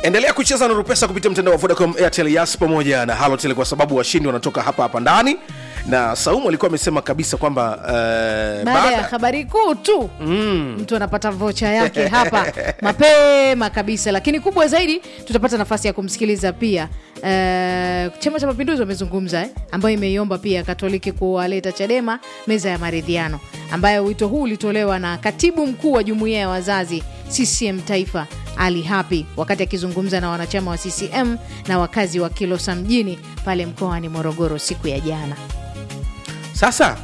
endelea kucheza nuru pesa kupitia mtandao wa vodacom airtel yas pamoja na halotel kwa sababu washindi wanatoka hapa hapa ndani na saumu alikuwa amesema kabisa kwamba uh, baada ya habari kuu tu mm. mtu anapata vocha yake hapa mapema kabisa lakini kubwa zaidi tutapata nafasi ya kumsikiliza pia uh, chama cha mapinduzi wamezungumza eh, ambayo imeiomba pia katoliki kuwaleta chadema meza ya maridhiano ambayo wito huu ulitolewa na katibu mkuu wa jumuiya ya wazazi ccm taifa ali hapi wakati akizungumza na wanachama wa ccm na wakazi wa kilosa mjini pale mkoani morogoro siku ya jana sasa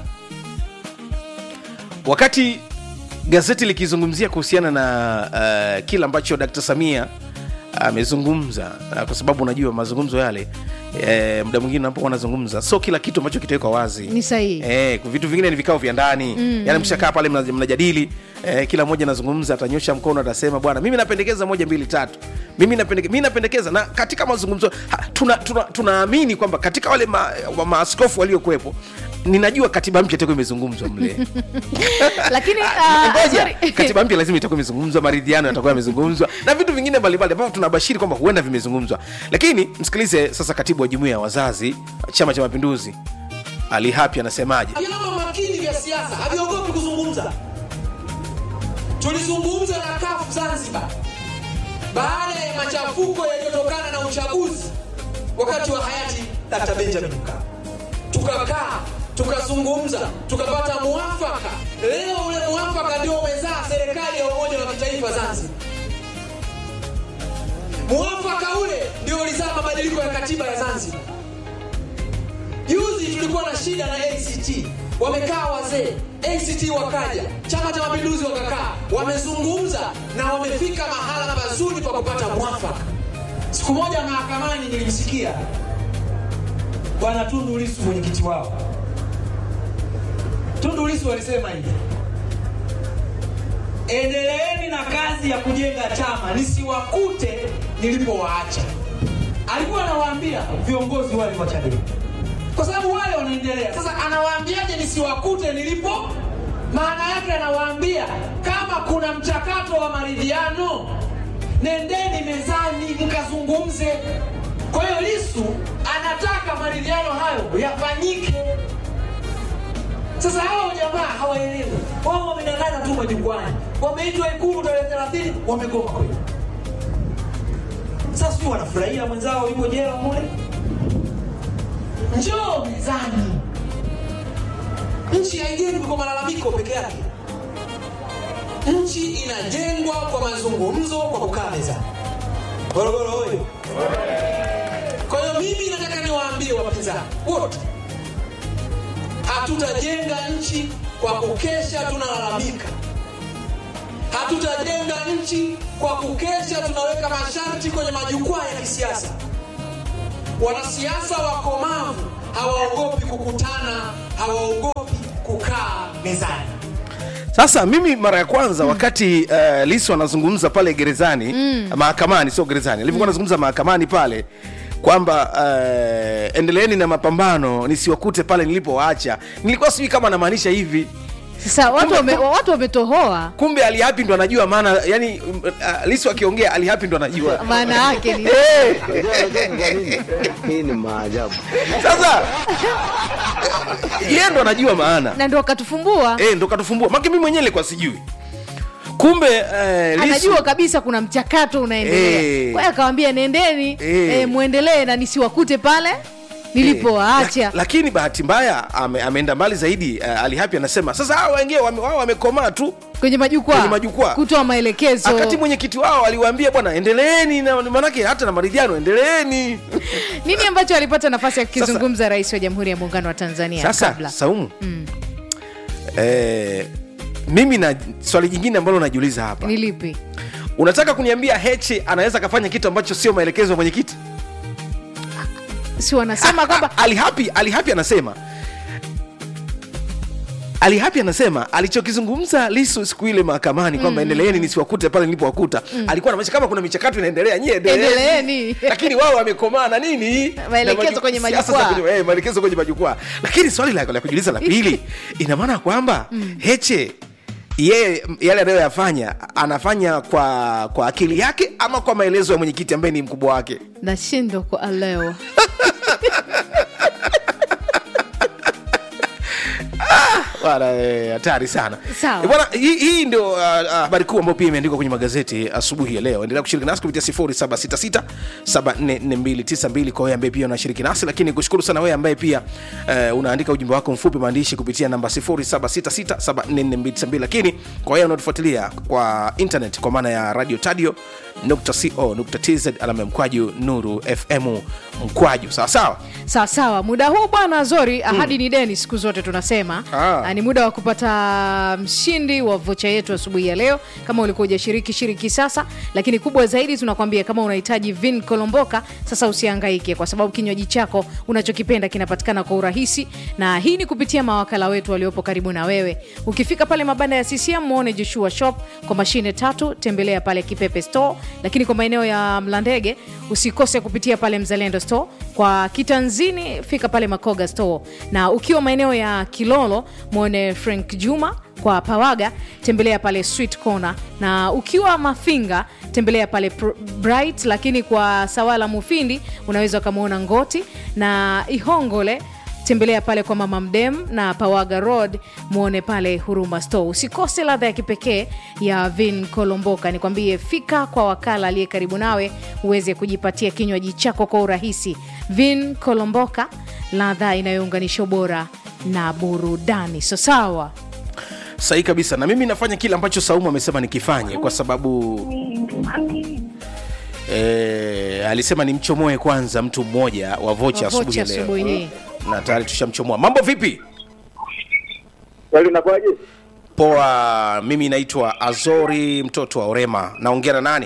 wakati gazeti likizungumzia kuhusiana na uh, kile ambacho dkt samia amezungumza uh, kwa sababu unajua mazungumzo yale eh, muda mwingine unapokuwa anazungumza so kila kitu ambacho kitawekwa wazi Ni sahihi. eh, vitu vingine ni vikao vya ndani mm. yani mshakaa pale mna- mnajadili eh, kila mmoja anazungumza atanyosha mkono atasema bwana mimi napendekeza moja mbili tatu mimi napendekeza, mimi napendekeza na katika mazungumzo ha, tunaamini tuna, tunaamini kwamba katika wale ma, wa maaskofu waliokuwepo ninajua katiba mpya itakuwa imezungumzwa mle lakini ah, Ngoja, sorry. katiba mpya lazima itakuwa imezungumzwa maridhiano yatakuwa yamezungumzwa na vitu vingine mbalimbali ambavyo tunabashiri kwamba huenda vimezungumzwa lakini msikilize sasa katibu wa jumuia ya wazazi chama cha mapinduzi ali hapi anasemaje vyama makini vya siasa haviogopi kuzungumza. Tulizungumza na kafu Zanzibar baada ya machafuko yaliyotokana na uchaguzi wakati wa hayati Dr. Benjamin Mkapa, tukakaa tukazungumza tukapata muafaka. Leo ule muafaka ndio umezaa serikali ya umoja wa kitaifa Zanzibar. Muafaka ule ndio ulizaa mabadiliko ya katiba ya Zanzibar. Juzi tulikuwa na shida na ACT, wamekaa wazee, ACT wakaja, chama cha mapinduzi wakakaa, wamezungumza na wamefika mahala pazuri pa kupata mwafaka. Siku moja mahakamani nilimsikia bwana Tundu Lissu, mwenyekiti wao. Tundu Lissu alisema hivi, endeleeni na kazi ya kujenga chama, nisiwakute nilipowaacha. Alikuwa anawaambia viongozi wale wa Chadema kwa sababu wale wanaendelea. Sasa anawaambiaje nisiwakute nilipo? Maana yake anawaambia kama kuna mchakato wa maridhiano, nendeni mezani mkazungumze. Kwa hiyo Lissu anataka maridhiano hayo yafanyike. Sasa hawa jamaa hawaelewi, wao wamenang'ana tu majukwani, wameitwa Ikulu tarehe 30 wamegoma kweli. Sasa sijui wanafurahia mwenzao yuko jela mule njoo mezani. Nchi haijengwi kwa malalamiko peke yake. Nchi inajengwa kwa mazungumzo, kwa kukaa mezani. Morogoro hoye! Kwa hiyo mimi nataka niwaambie wapinzani wote, hatutajenga nchi kwa kukesha tunalalamika. Hatutajenga nchi kwa kukesha tunaweka masharti kwenye majukwaa ya kisiasa. Wanasiasa wakomavu hawaogopi kukutana, hawaogopi kukaa mezani. sasa mimi mara ya kwanza wakati uh, lisu anazungumza pale gerezani mm. mahakamani sio gerezani alivyokuwa anazungumza mahakamani pale kwamba uh, endeleeni na mapambano nisiwakute pale nilipowaacha nilikuwa sijui kama anamaanisha hivi sasa watu wame- watu wametohoa kumbe alihapi ndo anajua maana yani uh, lisu akiongea alihapi ndo anajua maana yake ni Eh, Hii ni maajabu. sasa yeye ndo anajua maana na ndo akatufumbua eh, ndo katufumbua make mi mwenyewe nilikuwa sijui kumbe eh, Lissu- anajua kabisa kuna mchakato unaendelea Eh. kwa hiyo akawambia nendeni Eh. eh, mwendelee na nisiwakute pale nilipowaacha Lak- lakini bahati mbaya ame, ameenda mbali zaidi uh, alihapi anasema sasa hawa wengine wame, wao wamekomaa tu kwenye majukwaa Kwenye majukwaa. kutoa maelekezo wakati mwenyekiti wao aliwaambia bwana endeleeni na manake hata na maridhiano endeleeni nini ambacho alipata nafasi ya kukizungumza rais wa jamhuri ya muungano wa tanzania sasa kabla saumu eh, mimi na swali jingine ambalo najiuliza hapa ni lipi unataka kuniambia heche anaweza akafanya kitu ambacho sio maelekezo ya mwenyekiti si wanasema kwamba alihapi alihapi anasema alihapi anasema alichokizungumza lisu siku ile mahakamani kwamba endeleeni nisiwakute pale nilipowakuta alikuwa namaanisha kama kuna michakato inaendelea nyie endeleeni Endeleeni. lakini wao wamekomaa na nini Maelekezo Na maju- kwenye siasa za majukwaa. kwenye- eh, maelekezo kwenye majukwaa lakini swali la la kujiuliza la pili ina maana kwamba heche yeye yale anayoyafanya anafanya kwa kwa akili yake ama kwa maelezo ya mwenyekiti ambaye ni mkubwa wake nashindwa kuelewa Bwana, eh, hatari sana Sawa. Eh, bwana hii, hii ndio uh, uh, habari kuu ambayo pia imeandikwa kwenye magazeti asubuhi ya leo endelea kushiriki nasi kupitia 0766744292 kwa wewe ambaye pia unashiriki nasi lakini kushukuru sana wewe ambaye pia uh, unaandika ujumbe wako mfupi maandishi kupitia namba 0766744292 lakini kwa wewe unaotufuatilia kwa internet kwa maana ya radio tadio co.tz alama ya mkwaju nuru fm mkwaju sawa sawa sawa sawa muda huu bwana zori ahadi ni deni siku zote tunasema Ah. Ah, ni muda wa kupata mshindi wa vocha yetu asubuhi ya leo kama ulikuwa ujashiriki shiriki sasa lakini kubwa zaidi tunakwambia kama unahitaji vin kolomboka sasa usiangaike kwa sababu kinywaji chako unachokipenda kinapatikana kwa urahisi na hii ni kupitia mawakala wetu waliopo karibu na wewe ukifika pale mabanda ya ccm muone joshua shop kwa mashine tatu tembelea pale kipepe store lakini kwa maeneo ya mlandege usikose kupitia pale mzalendo store kwa kitanzini fika pale makoga store na ukiwa maeneo ya kilolo mwone frank juma kwa pawaga tembelea pale sweet corner na ukiwa mafinga tembelea pale Pr- bright lakini kwa sawala mufindi unaweza ukamwona ngoti na ihongole tembelea pale kwa mama mdem na pawaga road mwone pale huruma store usikose ladha ya kipekee ya vin kolomboka nikwambie fika kwa wakala aliye karibu nawe uweze kujipatia kinywaji chako kwa urahisi vin kolomboka ladha inayounganisha ubora na burudani so sawa sahi kabisa na mimi nafanya kile ambacho saumu amesema nikifanye kwa sababu e, alisema nimchomoe kwanza mtu mmoja wa vocha asubuhi vocha ya leo asubuhi hii na tayari tushamchomoa mambo vipi Swali unakuwaje? poa mimi naitwa azori mtoto wa orema naongea na nani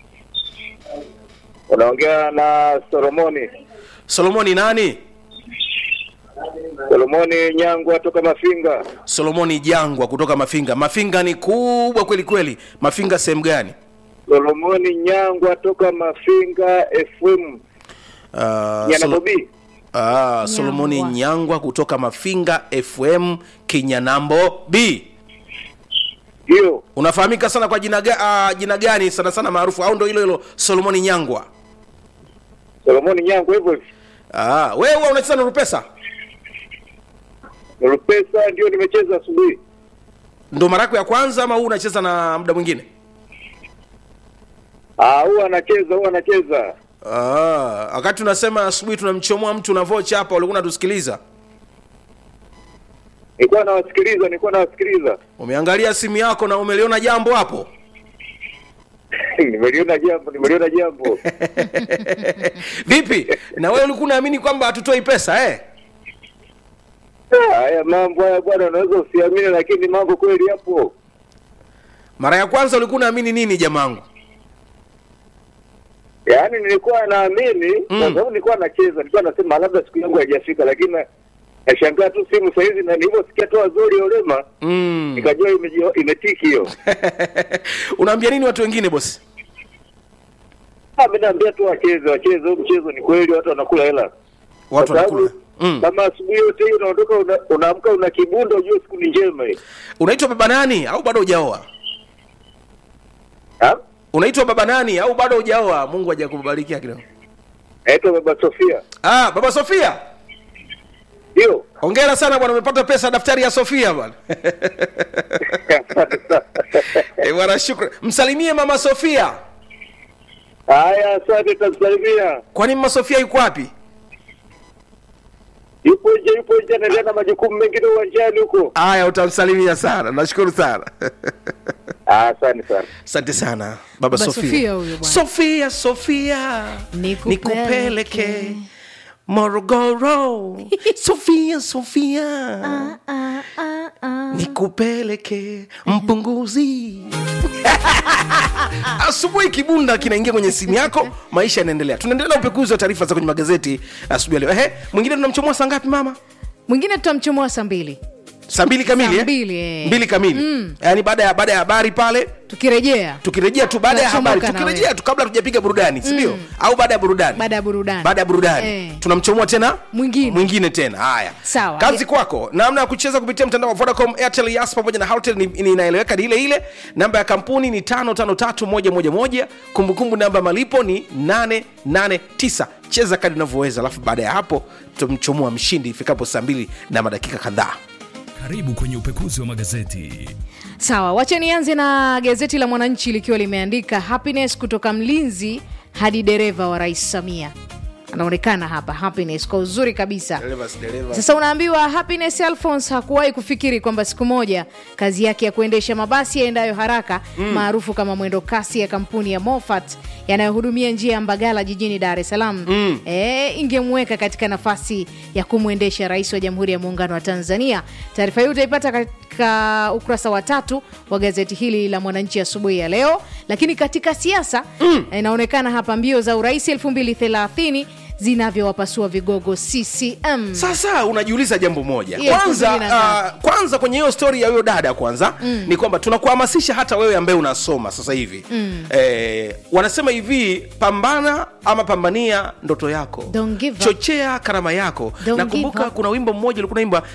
Unaongea na Solomoni. solomoni nani Solomoni Nyangwa toka Mafinga. solomoni jangwa kutoka mafinga mafinga ni kubwa kweli kweli mafinga sehemu gani Solomoni Nyangwa toka Mafinga FM. uh, Yana Solo- Bobi. Ah, solomoni Nyangwa. nyangwa kutoka mafinga fm kinyanambo b Hiyo. unafahamika sana kwa jina, ga, uh, jina gani sana sana maarufu au ndo hilo hilo solomoni nyangwa Solomoni Nyangwa hivyo hivyo. ah, wewe huwa unacheza na rupesa Rupesa ndio nimecheza asubuhi. ndo mara yako ya kwanza ama huu unacheza na muda mwingine Ah, huwa anacheza, huwa anacheza. ah, wakati unasema asubuhi tunamchomoa mtu na vocha hapa ulikuwa unatusikiliza Nilikuwa nawasikiliza, nilikuwa nawasikiliza. umeangalia simu yako na umeliona jambo hapo nimeliona jambo, nimeliona jambo. vipi na wewe ulikuwa unaamini kwamba hatutoi pesa eh? Ah, Haya mambo haya bwana, unaweza usiamini, lakini mambo kweli yapo. mara ya kwanza ulikuwa unaamini nini jamangu Yaani nilikuwa naamini kwa sababu nilikuwa nacheza, nilikuwa nasema labda siku yangu haijafika, lakini na- nashangaa tu simu saa hizi, na nilivyosikia tu Azori Olema mm. nikajua imeji- imetiki hiyo. unaambia nini watu wengine bosi Ah, mimi naambia tu wacheze, wacheze huu mchezo. Ni kweli watu wanakula hela, watu Kwa sababu wanakula mm. kama asubuhi yote hii unaondoka, una- unaamka una kibunda, ujue siku ni njema hii. unaitwa baba nani au bado hujaoa Ah, unaitwa baba nani au bado hujaoa mungu hajakubarikia kidogo naitwa Baba Sofia, ah, baba sofia ndio hongera sana bwana umepata pesa daftari ya sofia bwana Asante sana. Eh, bwana shukran msalimie mama sofia Haya, asante, tamsalimia. kwani mama sofia yuko wapi Yupo nje, yupo nje, anaendelea na majukumu mengine uwanjani huko. haya utamsalimia sana nashukuru sana Ah, Asante sana. asante sana baba Baba sofia Sofia huyo bwana. sofia sofia Nikupeleke. nikupeleke morogoro sofia sofia nikupeleke mpunguzi asubuhi kibunda kinaingia kwenye simu yako maisha yanaendelea tunaendelea na upekuzi wa taarifa za kwenye magazeti asubuhi ya leo ehe mwingine tunamchomoa saa ngapi mama mwingine tutamchomoa saa mbili saa mbili kamili Saa eh? mbili, eh. mbili kamili yaani baada ya baada ya habari pale tukirejea tukirejea tu baada ya habari Tunachomoka na tukirejea wewe. tu kabla tujapiga burudani sindio au baada ya burudani baada ya burudani baada ya burudani Eh. tunamchomoa tena Mwingine. mwingine tena haya Sawa. kazi kwako namna ya kucheza kupitia mtandao wa vodacom airtel yas pamoja na Halotel ni, ni inaeleweka ni ile ile namba ya kampuni ni 553111 kumbukumbu namba ya malipo ni 889 cheza kadi unavyoweza alafu baada ya hapo tutamchomoa mshindi ifikapo saa mbili na madakika kadhaa Karibu kwenye upekuzi wa magazeti. sawa wache nianze na gazeti la mwananchi likiwa limeandika happiness kutoka mlinzi hadi dereva wa rais samia anaonekana hapa happiness kwa uzuri kabisa sasa unaambiwa happiness alphons hakuwahi kufikiri kwamba siku moja kazi yake ya kuendesha mabasi yaendayo haraka maarufu kama mwendo kasi ya kampuni ya mofat yanayohudumia njia ya mbagala jijini dar es salaam mm. e, ingemweka katika nafasi ya kumwendesha rais wa jamhuri ya muungano wa tanzania taarifa hii utaipata katika ukurasa wa tatu wa gazeti hili la mwananchi asubuhi ya leo lakini katika siasa mm. inaonekana hapa mbio za urais 230 zinavyowapasua vigogo ccm sasa unajiuliza jambo moja Yes, kwanza kumi na ngapi? uh, kwanza kwenye hiyo stori ya huyo dada kwanza mm. ni kwamba tunakuhamasisha hata wewe ambaye unasoma sasa hivi mm. eh, wanasema hivi pambana ama pambania ndoto yako Don't give up. chochea karama yako Don't nakumbuka give up. kuna wimbo mmoja ulikuwa naimba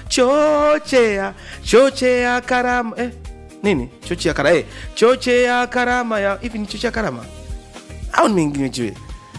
chochea chochea karama eh, nini chochea karama eh, chochea karama ya hivi ni chochea karama au nimeingilia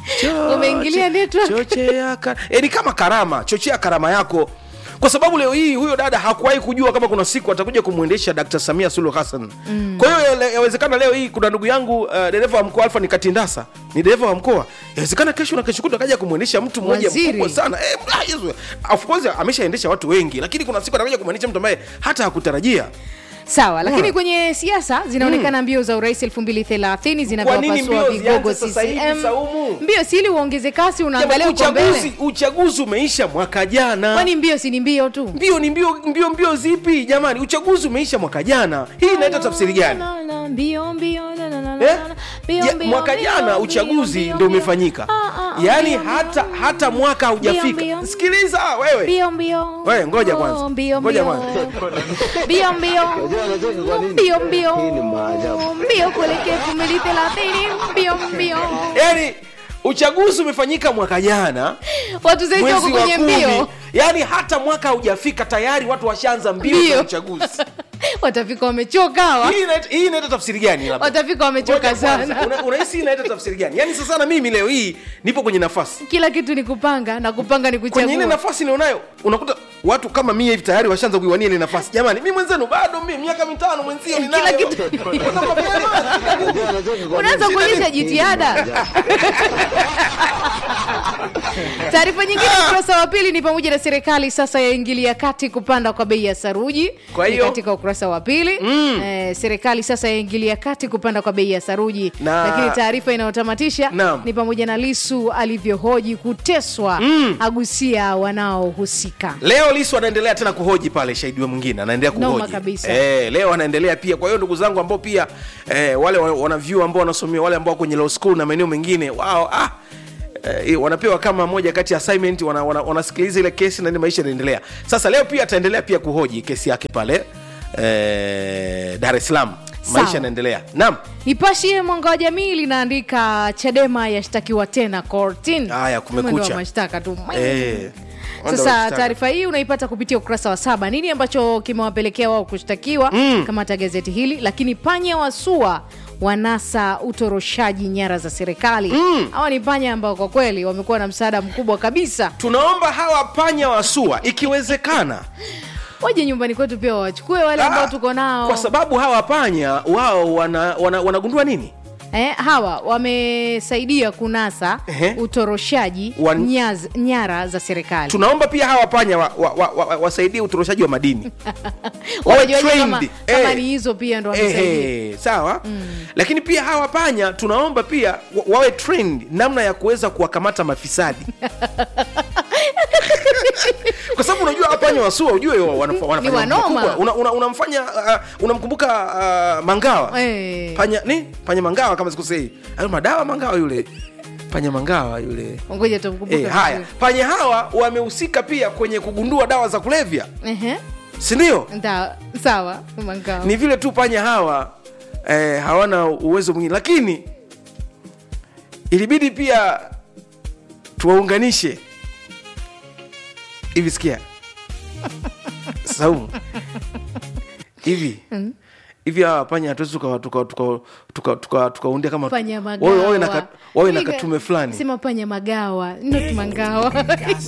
Umeingilia network. chochea ka... e, ni kama karama chochea karama yako kwa sababu leo hii huyo dada hakuwahi kujua kama kuna siku atakuja kumwendesha Dkt. Samia Suluhu Hassan mm. kwa hiyo le- yawezekana leo hii kuna ndugu yangu uh, dereva wa mkoa Alfa ni Katindasa ni dereva wa mkoa yawezekana kesho na kesho kutwa akaja kumwendesha mtu mmoja Waziri. mkubwa sana eh, ah, Yesu. of course ameshaendesha watu wengi lakini kuna siku atakuja kumwendesha mtu ambaye hata hakutarajia sawa lakini Mm. kwenye siasa zinaonekana mbio za urais 230 Kwa nini zinavyowapasua mbio vigogo zianze sasa hivi, ccm Saumu? mbio si ili uongeze kasi unaangalia Jamani, uko mbele uchaguzi uchaguzi umeisha mwaka jana kwani mbio si ni mbio tu mbio ni mbio mbio mbio zipi jamani uchaguzi umeisha mwaka jana hii inaita tafsiri gani Mbio, mbio, na, na, na, na, Eh? na. Mbio, Ja- mbio, mwaka mbio, jana mbio, uchaguzi mbio, ndo mbio. umefanyika Ah, ah, ah, yaani mbio, hata mbio. hata mwaka haujafika mbio. sikiliza wewe Mbio, mbio. Wewe, ngoja kwanza. Oh, mbio, Ngoja mbio. kwanza. Mbio, mbio. Unajua anacheka kwa nini? Mbio, mbio. Hii ni maajabu. Mbio kuelekea 2030. Mbio, mbio. yaani uchaguzi umefanyika mwaka jana watu zaidi wako mwezi wa kwenye kumi mbio yaani hata mwaka haujafika tayari watu washaanza mbio Mbio. za uchaguzi watafika wamechoka hawa hii inaita- hii inaita tafsiri gani labda? watafika wamechoka Ngoja kwanza, sana una- unahisi hii inaita tafsiri gani yaani sasa na mimi leo hii nipo kwenye nafasi kila kitu ni kupanga na kupanga ni kwenye ile kuchagua nafasi nilionayo unakuta watu kama mie hivi tayari washaanza kuiwania ile nafasi jamani mi mwenzenu bado mi miaka mitano mwenzio Kila ninayo kitu. Mbona mapema? Unajua anacheka kwa unaanza nini? kuonyesha Hii ni jitihada maajabu. taarifa nyingine ukurasa wa pili ni pamoja na serikali sasa yaingilia kati kupanda kwa bei ya saruji Kwa Ni hiyo- katika ukurasa wa pili mm. eh, serikali sasa yaingilia kati kupanda kwa bei ya saruji Na- lakini taarifa inayotamatisha Naam. ni pamoja na lisu alivyohoji kuteswa mm. agusia wanaohusika leo lisu anaendelea tena kuhoji pale shahidiwa mwingine anaendelea Noma kuhoji kabisa. Eh, leo anaendelea pia kwa hiyo ndugu zangu ambao pia eh, wale wa- wanavyuo ambao wanasomia wale ambao kwenye law school na maeneo mengine wao ah, eh, wanapewa kama moja kati ya assignment wana, wana, wanasikiliza ile kesi na ni maisha yanaendelea sasa leo pia ataendelea pia kuhoji kesi yake pale eh, dar es salaam Sawa. maisha yanaendelea naam nipashie mwanga wa jamii linaandika chadema yashtakiwa tena kortin Haya, kumekucha. Mwendo wa mashtaka tu eh, wanda sasa washtaka. taarifa hii unaipata kupitia ukurasa wa saba nini ambacho kimewapelekea wao kushtakiwa mm. kamata gazeti hili lakini panya wasua wanasa utoroshaji nyara za serikali hawa ni panya ambao kwa kweli wamekuwa na msaada mkubwa kabisa tunaomba hawa panya wasua ikiwezekana waje nyumbani kwetu pia wawachukue wale ambao Ah, tuko nao kwa sababu hawa panya wao wana, wana, wanagundua nini eh, hawa wamesaidia kunasa Ehe. utoroshaji Wan- nyaz, nyara za serikali tunaomba pia hawa panya wasaidie wa, wa, wa, wasaidie utoroshaji wa madini Wawe Wajuaje kama, trained. kama Eh. ni hizo pia ndo wamesaidia Ehe, sawa lakini pia hawa panya tunaomba pia wa- wawe trained namna ya kuweza kuwakamata mafisadi kwa sababu unajua hawa panya wasua ujue wa- wanafa- wanafanya mambo wanoma. makubwa. Una- una- unamfanya uh, unamkumbuka uh, mangawa Eh. panya ni panya mangawa kama sikusei ayo madawa mangawa yule panya mangawa yule ngoja tumkumbuke Eh, haya vizuri. panya hawa wamehusika pia kwenye kugundua dawa za kulevya Ehe. sindio Nda, sawa mangao ni vile tu panya hawa eh, hawana uwezo mwingine lakini ilibidi pia tuwaunganishe hivi sikia saumu hivi hivi hawa panya hatuwezi tukaundia tuka, tuka, tuka, tuka, tukaundia kama panya wawe wawe na magawa ka- wawe na Piga- katume fulani sema panya magawa not mangawa